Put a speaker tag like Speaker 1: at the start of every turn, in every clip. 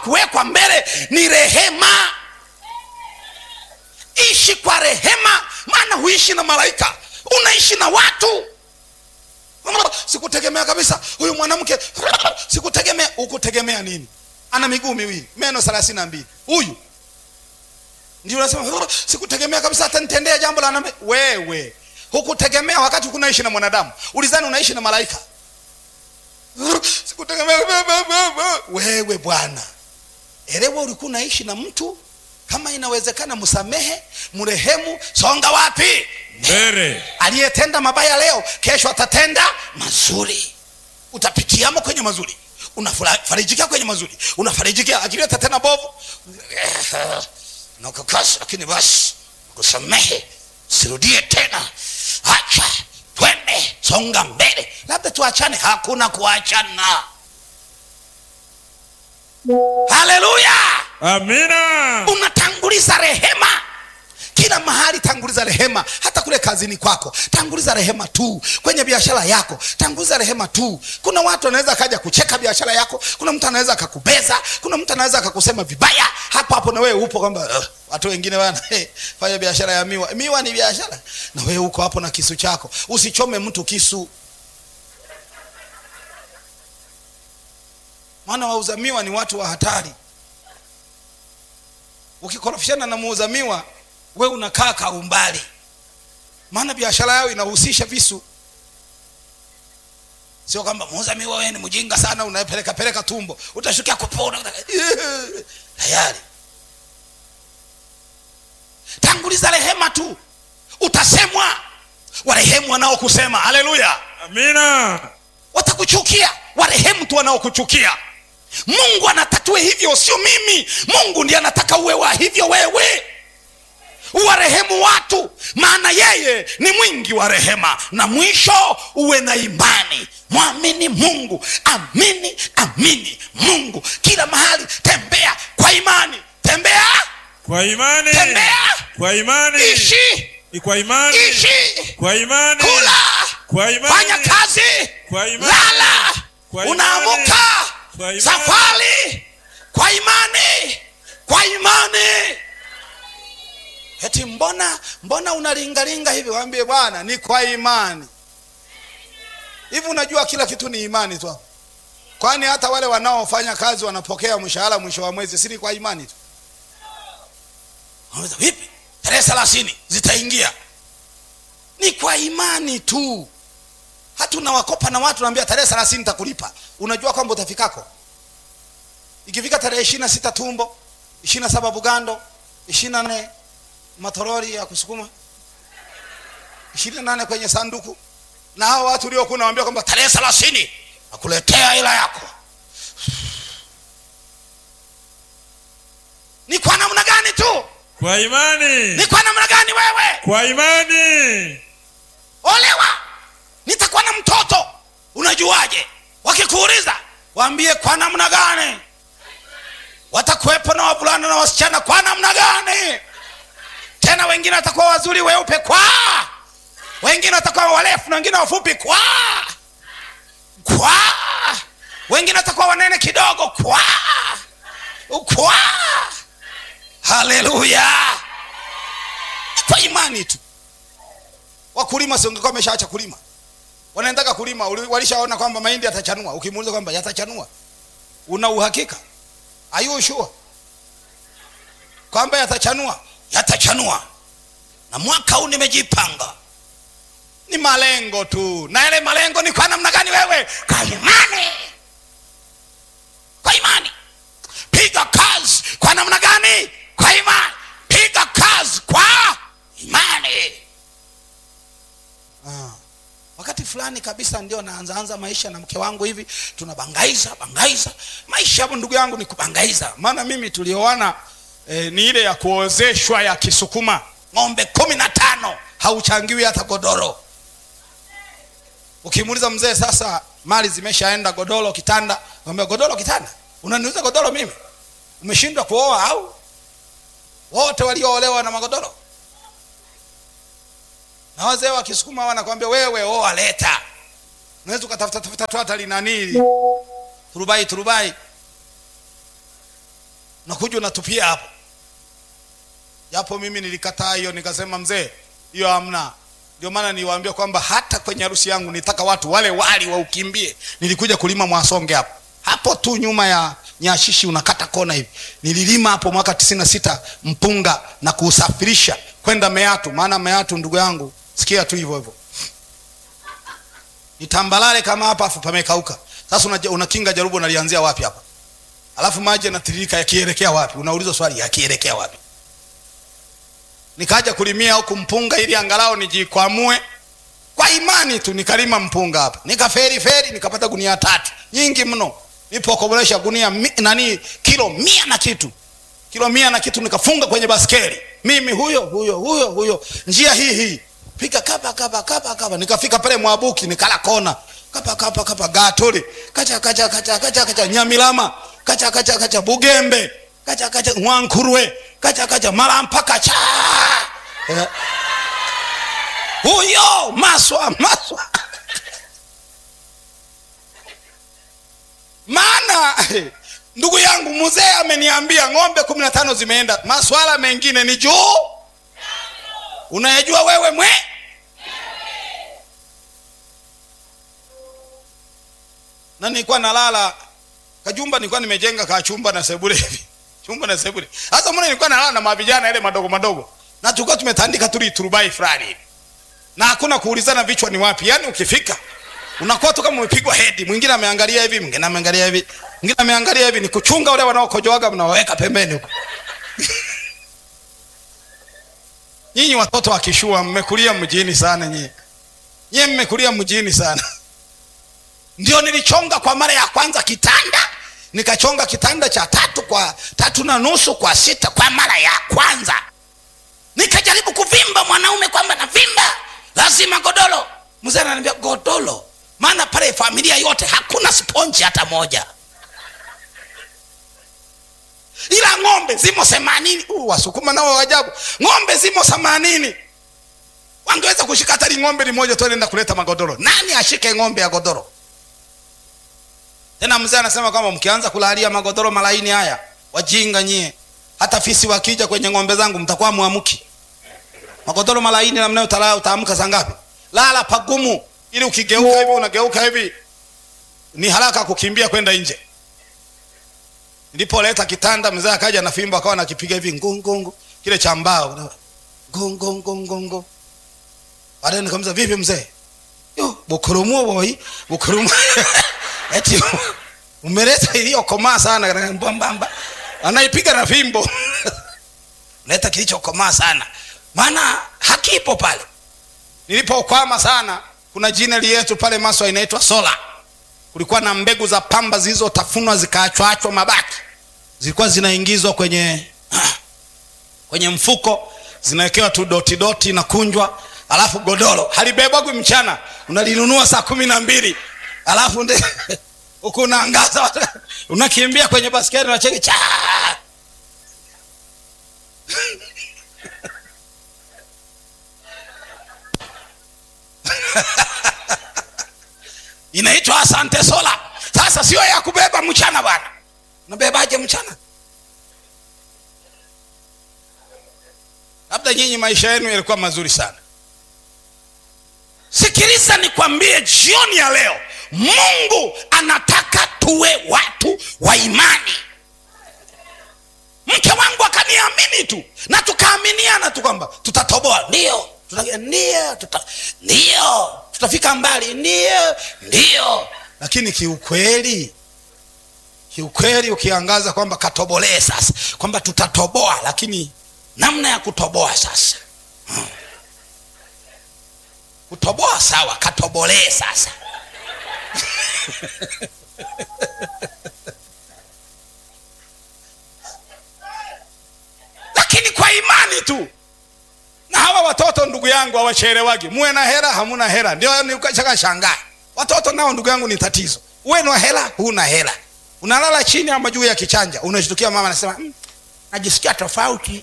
Speaker 1: kuwekwa mbele ni rehema ishi kwa rehema maana huishi na malaika unaishi na watu sikutegemea kabisa huyu mwanamke sikutegemea ukutegemea nini ana miguu miwili meno thelathini na mbili huyu ndio unasema sikutegemea kabisa hata nitendea jambo la namna wewe hukutegemea wakati kunaishi na mwanadamu ulizani unaishi na malaika sikutegemea wewe bwana elewa ulikuwa unaishi na mtu kama inawezekana msamehe mrehemu songa wapi
Speaker 2: mbele
Speaker 1: aliyetenda mabaya leo kesho atatenda mazuri utapitiamo kwenye mazuri unafarijikia kwenye mazuri unafarijikia akileta tena bovu nakakasi lakini basi kusamehe sirudie tena acha twende songa mbele labda tuachane hakuna kuachana haleluya
Speaker 2: amina
Speaker 1: unatanguliza rehema kila mahali tanguliza rehema hata kule kazini kwako tanguliza rehema tu kwenye biashara yako tanguliza rehema tu kuna watu wanaweza akaja kucheka biashara yako kuna mtu anaweza akakubeza kuna mtu anaweza akakusema vibaya hapo hapo na wewe upo kwamba uh, watu wengine bana hey, fanya biashara ya miwa miwa ni biashara na wewe uko hapo na kisu chako usichome mtu kisu maana wauza miwa ni watu wa hatari ukikorofishana na muuza miwa we unakaa kaumbali maana biashara yao inahusisha visu sio kwamba muuza miwa wewe ni mjinga sana unapeleka peleka tumbo utashukia kupona tayari tanguliza rehema tu utasemwa warehemu wanaokusema haleluya
Speaker 2: amina
Speaker 1: watakuchukia warehemu tu wanaokuchukia mungu anatatue hivyo sio mimi mungu ndiye anataka uwe wa hivyo wewe uwarehemu watu maana yeye ni mwingi wa rehema na mwisho uwe na imani mwamini mungu amini amini mungu kila mahali tembea kwa imani tembea
Speaker 2: kwa imani
Speaker 1: tembea
Speaker 2: kwa imani
Speaker 1: ishi
Speaker 2: kwa imani
Speaker 1: ishi
Speaker 2: kwa imani
Speaker 1: kula
Speaker 2: kwa imani
Speaker 1: fanya kazi
Speaker 2: Kwa imani.
Speaker 1: lala
Speaker 2: Kwa imani.
Speaker 1: unaamuka
Speaker 2: Kwa imani.
Speaker 1: safari kwa imani kwa imani eti mbona mbona unalingalinga hivi waambie bwana ni kwa imani hivi unajua kila kitu ni imani tu kwani hata wale wanaofanya kazi wanapokea mshahara mwisho wa mwezi si ni kwa imani tu Wanauliza, vipi tarehe thelathini zitaingia ni kwa imani tu hata unawakopa na watu naambia tarehe thelathini takulipa unajua kwamba utafikako ikifika tarehe ishiri na sita tumbo ishiri na saba bugando ishiri na nane matorori ya kusukuma ishiri na nane kwenye sanduku na hao watu uliokuwa unawambia kwamba tarehe thelathini nakuletea hela yako ni kwa namna gani tu
Speaker 2: kwa imani
Speaker 1: ni kwa namna gani wewe
Speaker 2: kwa imani
Speaker 1: olewa nitakuwa na mtoto unajuaje wakikuuliza waambie kwa namna gani watakuwepo na wavulana na wasichana kwa namna gani tena wengine watakuwa wazuri weupe kwa wengine watakuwa warefu na wengine wafupi kwa kwa wengine watakuwa wanene kidogo kwa kwa haleluya kwa imani tu wakulima si ungekuwa wameshaacha kulima wanaendaga kulima uli- walishaona kwamba mahindi yatachanua ukimuuliza kwamba yatachanua una uhakika are you sure kwamba yatachanua yatachanua na mwaka huu nimejipanga ni malengo tu na yale malengo ni kwa namna gani wewe kwa imani kwa imani piga kazi kwa namna gani kwa imani piga kazi kwa imani ah. wakati fulani kabisa ndio naanzaanza maisha na mke wangu hivi tunabangaiza bangaiza maisha hapo ndugu yangu ni kubangaiza maana mimi tulioana eh, ni ile ya kuozeshwa ya kisukuma ng'ombe kumi na tano hauchangiwi hata godoro ukimuuliza mzee sasa mali zimeshaenda godoro kitanda mwambia godoro kitanda unaniuza godoro mimi umeshindwa kuoa au wote walioolewa na magodoro na wazee wa kisukuma wanakwambia wewe oa leta unaweza ukatafuta tafuta tu hata linanili turubai turubai unakuja unatupia hapo japo mimi nilikataa hiyo nikasema mzee hiyo hamna ndio maana niwaambia kwamba hata kwenye harusi yangu nitaka watu wale wali waukimbie nilikuja kulima mwasonge hapo hapo tu nyuma ya nyashishi unakata kona hivi nililima hapo mwaka tisini na sita mpunga na kuusafirisha kwenda meatu maana meatu ndugu yangu sikia tu hivyo hivyo nitambalale kama hapa afu pamekauka sasa unaja- unakinga jarubu unalianzia wapi hapa alafu maji yanatiririka yakielekea wapi unaulizwa swali yakielekea wapi nikaja kulimia huku mpunga ili angalau nijikwamue kwa imani tu nikalima mpunga hapa nikaferi feri nikapata gunia tatu nyingi mno nipokobolesha gunia mi, nani kilo mia na kitu kilo mia na kitu nikafunga kwenye baskeli mimi huyo huyo huyo huyo njia hii hii pika kapa kapa kapa kapa nikafika pale mwabuki nikala kona kapa kapa kapa gatole kacha kacha kacha kacha kacha nyamilama kacha kacha kacha bugembe kacha kacha mwankurwe kacha kacha mara mpaka cha Eh. huyo maswa maswa maana ndugu yangu mzee ameniambia ng'ombe kumi na tano zimeenda maswala mengine ni juu unayejua wewe mwe na nilikuwa nalala kajumba nilikuwa nimejenga ka chumba na sebule hivi chumba na sebule sasa mbona nilikuwa nalala na mavijana yale madogo madogo na tulikuwa tumetandika tuli turubai fulani hivi na hakuna kuulizana vichwa ni wapi yaani ukifika unakuwa tu kama umepigwa hedi mwingine ameangalia hivi mwingine ameangalia hivi mwingine ameangalia hivi ni kuchunga wale wanaokojoaga mnawaweka pembeni huko nyinyi watoto wa kishua mmekulia mjini sana nyinyi nyinyi mmekulia mjini sana ndio nilichonga kwa mara ya kwanza kitanda nikachonga kitanda cha tatu kwa tatu na nusu kwa sita kwa mara ya kwanza nikajaribu kuvimba mwanaume kwamba navimba lazima godoro mzee ananiambia godoro maana pale familia yote hakuna sponji hata moja ila ng'ombe zimo themanini uh, wasukuma nao wajabu ng'ombe zimo themanini wangeweza kushika hata li ng'ombe limoja tu anaenda kuleta magodoro nani ashike ng'ombe ya godoro tena mzee anasema kwamba mkianza kulalia magodoro malaini haya wajinga nyie hata fisi wakija kwenye ng'ombe zangu mtakuwa mwamuki magodoro malaini namna utalala utaamka saa ngapi lala pagumu ili ukigeuka hivi unageuka hivi ni haraka kukimbia kwenda nje nilipoleta kitanda mzee akaja na fimbo akawa nakipiga hivi ngungungu kile cha mbao ngungungungungu baadaye nikamza vipi mzee yo bukurumuo boy bukurumu eti umeleta iliyokomaa sana mbambamba anaipiga na fimbo leta kilichokomaa sana maana hakipo pale nilipokwama sana kuna jineli yetu pale maswa inaitwa sola kulikuwa na mbegu za pamba zilizotafunwa zikaachwaachwa mabaki zilikuwa zinaingizwa kwenye kwenye mfuko zinawekewa tu doti doti na kunjwa alafu godoro halibebwagwi mchana unalinunua saa kumi na mbili alafu nde huku unaangaza unakimbia kwenye baskeli unacheki cha inaitwa asante sola sasa sio ya kubeba mchana bwana unabebaje mchana labda nyinyi maisha yenu yalikuwa mazuri sana sikiliza nikwambie jioni ya leo mungu anataka tuwe watu wa imani mke wangu akaniamini tu na tukaaminiana tu kwamba tutatoboa ndio tuta, ndio tuta, ndio tutafika mbali ndio ndio lakini kiukweli kiukweli ukiangaza kwamba katobolee sasa kwamba tutatoboa lakini namna ya kutoboa sasa hmm. kutoboa sawa katobolee sasa lakini kwa imani tu na hawa watoto ndugu yangu hawachelewagi muwe na hera hamuna hera ndio nikashaka shangaa watoto nao ndugu yangu ni tatizo uwe na hela huna hela unalala chini ama juu ya kichanja unashtukia mama anasema mm, najisikia tofauti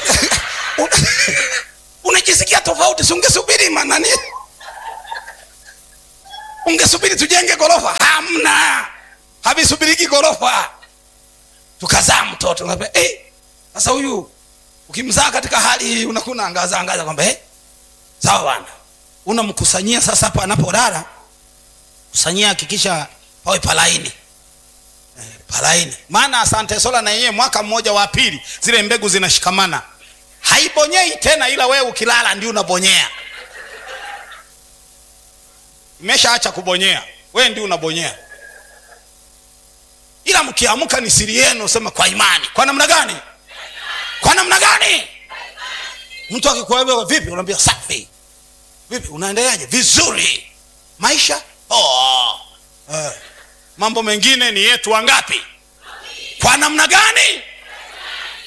Speaker 1: unajisikia tofauti si ungesubiri manani ungesubiri tujenge gorofa hamna havisubiriki gorofa tukazaa mtoto Unaambia, eh, sasa huyu ukimzaa katika hali hii unakuwa unaangaza angaza kwamba eh, sawa bwana unamkusanyia sasa hapo anapolala kusanyia hakikisha pawe palaini eh, palaini maana asante sola na yenyewe mwaka mmoja wa pili zile mbegu zinashikamana haibonyei tena ila wewe ukilala ndio unabonyea imeshaacha kubonyea wewe ndio unabonyea ila mkiamka ni siri yenu sema kwa imani kwa namna gani kwa namna gani mtu akikuambia vipi unaambia safi vipi unaendeleaje vizuri maisha oh. eh. mambo mengine ni yetu wangapi kwa namna gani